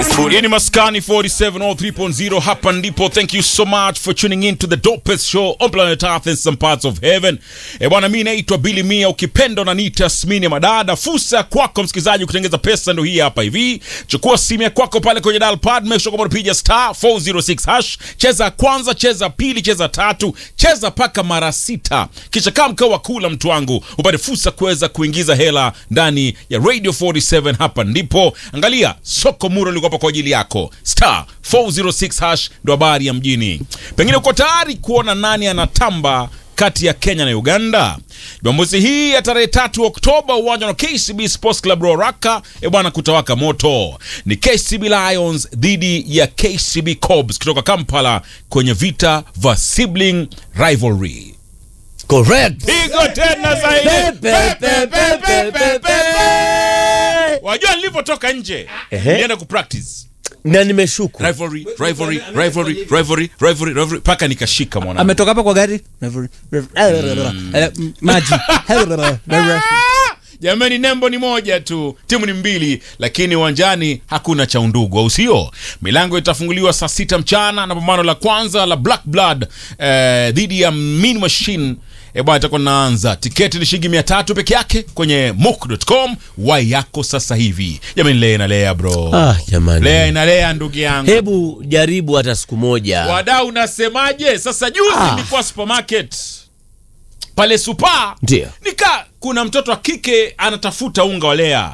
Hii ni Maskani 47 or 3.0 hapa ndipo. Thank you so much for tuning in to the dopest show on planet Earth and some parts of heaven. E bwana, mimi naitwa Billy Mia, ukipenda unaniita Smini Madada. Fursa ya kwako msikilizaji kutengeza pesa ndio hii hapa hivi. Chukua simu ya kwako pale kwenye dial pad, make sure kwamba unapiga star 406 hash. Cheza kwanza, cheza pili, cheza tatu, cheza paka mara sita, kisha kama mkao wa kula mtu wangu, upate fursa kuweza kuingiza hela ndani ya Radio 47. Hapa ndipo, angalia soko muro liko hapa kwa ajili yako, star 406 hash ndo habari ya mjini. Pengine uko tayari kuona nani anatamba kati ya Kenya na Uganda. Jumamosi hii ya tarehe tatu Oktoba, uwanja wa KCB Sports Club Ruaraka, e bwana, kutawaka moto. Ni KCB Lions dhidi ya KCB Cobs kutoka Kampala kwenye vita vya sibling rivalry. Correct. Pigo tena zaidi. Pe, pe, pe, pe, pe, pe, pe. Wajua nilivyotoka nje Ehe. nilienda kupractice Na nimeshuku. rivalry rivalry rivalry rivalry rivalry rivalry mpaka nikashika mwana ametoka hapa kwa gari Eh, maji Jamani, nembo ni moja tu, timu ni mbili, lakini uwanjani hakuna cha undugu, au sio? Milango itafunguliwa saa sita mchana na pambano la kwanza la Black Blood eh, dhidi ya Mean Machine eh, bwana itakuwa naanza. Tiketi ni shilingi mia tatu peke yake kwenye mook.com. Wai yako sasa hivi. Jamani, lea inalea bro, Ah, jamani. lea inalea ndugu yangu. Hebu jaribu hata siku moja. Wadau, unasemaje? Sasa juzi Ah. nilikuwa supermarket pale supa Ndio. nika kuna mtoto wa kike anatafuta unga wa lea,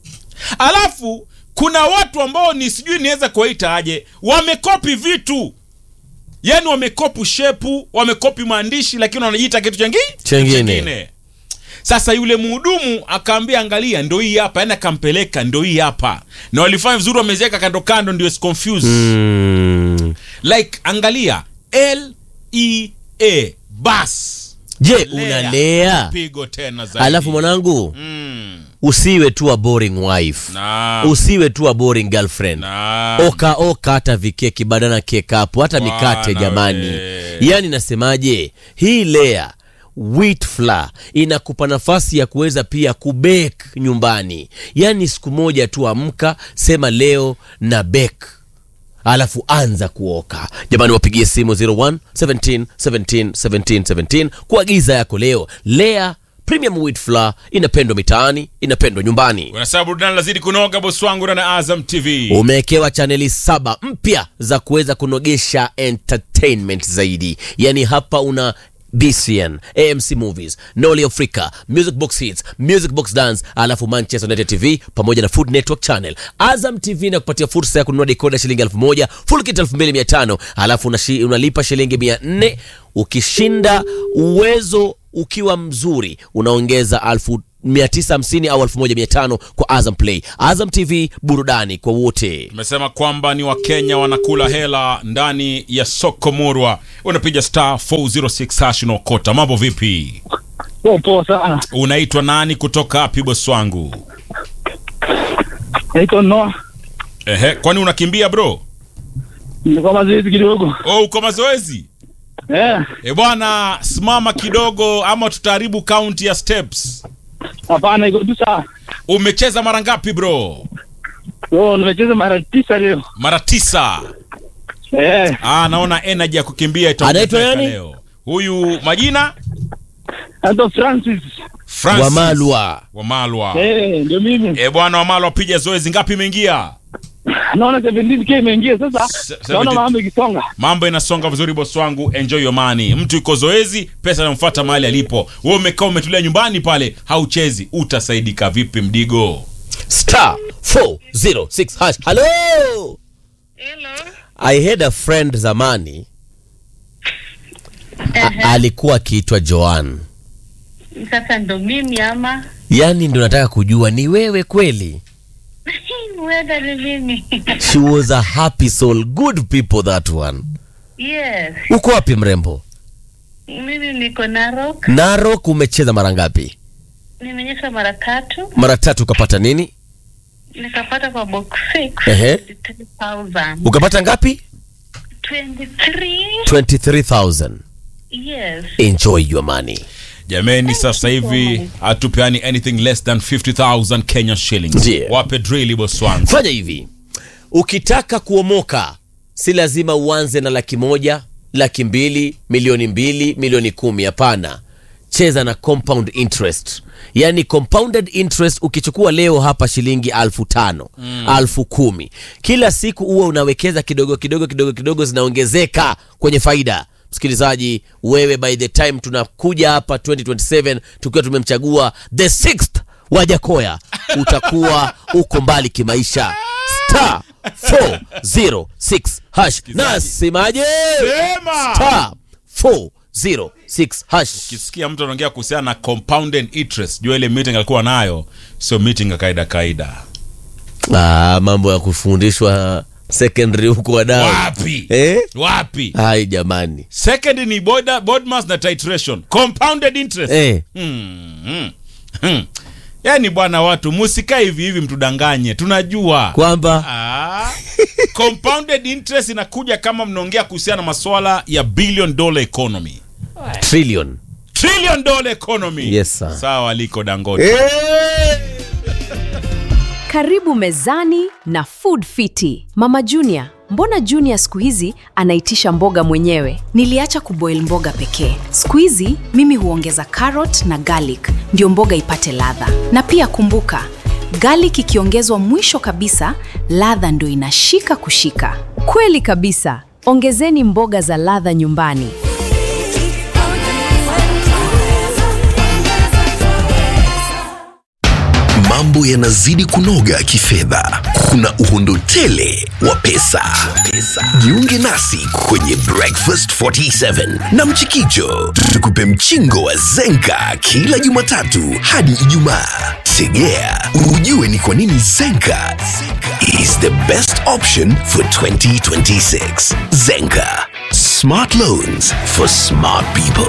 alafu kuna watu ambao ni sijui niweza kuwaita aje, wamekopi vitu yani wamekopi shepu, wamekopi maandishi, lakini wanajiita kitu changi Chengine. Sasa yule mhudumu akaambia, angalia, ndo hii hapa, yani akampeleka, ndo hii hapa, na walifanya vizuri, wameziweka kando kando, ndio is confused Mm. like angalia L E A bas Je, Lea. unalea? pigo tena zaidi. Alafu mwanangu, mm. usiwe tu a boring wife. na Usiwe tu a boring girlfriend. na Oka oka hata vikeki badana kekapu hata Bwana mikate jamani. we. Yaani nasemaje? Hii lea wheat flour inakupa nafasi ya kuweza pia kubake nyumbani. Yaani siku moja tu amka, sema leo na bake alafu anza kuoka jamani wapigie simu 01 17 17 17 17 kuagiza yako leo lea premium wheat flour inapendwa mitaani inapendwa nyumbani unasema burudani lazidi kunoga bosi wangu na Azam TV umewekewa chaneli saba mpya za kuweza kunogesha entertainment zaidi yaani hapa una bcn amc movies noli africa music box hits music box dance alafu manchester united tv pamoja na food network channel azam tv na kupatia fursa ya kununua dekoda shilingi elfu moja full kit elfu mbili mia tano alafu unashi, unalipa shilingi mia nne ukishinda uwezo ukiwa mzuri unaongeza alfu 950 au 1500 kwa azam play azam tv burudani kwa wote tumesema kwamba ni wakenya wanakula hela ndani ya soko murwa unapiga star 406 hash unaokota mambo vipi Poa poa sana. unaitwa nani kutoka wapi bosi wangu Naitwa Noah. ehe kwani unakimbia bro Nilikuwa mazoezi kidogo. oh, uko mazoezi Eh, e bwana simama kidogo ama tutaharibu kaunti ya steps hapana iko tu sawa. umecheza mara ngapi bro So nimecheza mara tisa leo. mara tisa Eh, ah, naona energy ya kukimbia itaongezeka Anaitwa nani? leo huyu majina naitwa Francis. Francis wamalwa Wamalwa Eh, ndio mimi. e bwana Wamalwa piga zoezi ngapi imeingia Naona 17k imeingia sasa. Se- Naona 17 mambo ikisonga. mambo inasonga vizuri bosi wangu enjoy your money mtu yuko zoezi pesa inamfuata mahali alipo wewe umekaa umetulia nyumbani pale hauchezi utasaidika vipi mdigo star 406 hash hello i had a friend zamani A- alikuwa akiitwa joan Sasa ndo mimi ama yaani ndo nataka kujua ni wewe kweli whether ni mimi she was a happy soul good people that one yes, uko wapi mrembo mimi niko Narok, narok umecheza mara ngapi nimenyesha mara tatu mara tatu ukapata nini nikapata kwa box 6 Ehe. 23,000 ukapata ngapi 23 23000 yes enjoy your money jameni sasa hivi hatupeani anything less than 50000 kenya shillings Ndiyo. wape drill boss wangu fanya hivi ukitaka kuomoka si lazima uanze na laki moja laki mbili milioni mbili milioni kumi hapana cheza na compound interest yaani compounded interest ukichukua leo hapa shilingi alfu tano mm. alfu kumi kila siku huwa unawekeza kidogo kidogo kidogo kidogo zinaongezeka kwenye faida msikilizaji wewe by the time tunakuja hapa 2027 tukiwa tumemchagua the sixth wajakoya utakuwa uko mbali kimaisha star 406 hash nasemaje Sema! star 406 hash ukisikia mtu anaongea kuhusiana na compounded interest jua ile meeting alikuwa nayo sio meeting ya kaida kaida ah, mambo ya kufundishwa secondary huko wadau wapi eh? wapi hai jamani second ni board, board mass na titration compounded interest eh. hmm, hmm, hmm. yaani bwana watu musikae hivi hivi mtudanganye tunajua kwamba Ah, compounded interest inakuja kama mnaongea kuhusiana na maswala ya billion dollar economy trillion trillion dollar economy Yes, sir. sawa liko dangote Karibu mezani na Food Fiti. Mama Junior, mbona Junior siku hizi anaitisha mboga mwenyewe? Niliacha kuboil mboga pekee. Siku hizi mimi huongeza carrot na garlic ndio mboga ipate ladha. Na pia kumbuka, garlic ikiongezwa mwisho kabisa, ladha ndio inashika kushika. Kweli kabisa. Ongezeni mboga za ladha nyumbani. mambo yanazidi kunoga kifedha kuna uhondo tele wa pesa. jiunge nasi kwenye breakfast 47 na mchikicho tukupe mchingo wa zenka kila jumatatu hadi ijumaa tegea ujue ni kwa nini zenka is the best option for 2026 zenka smart loans for smart people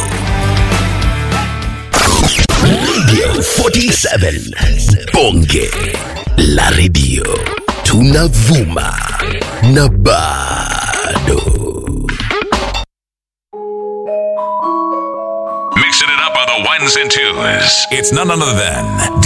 Radio 47 Bonge la Radio tunavuma na bado Mixing it up on the ones and twos. It's none other than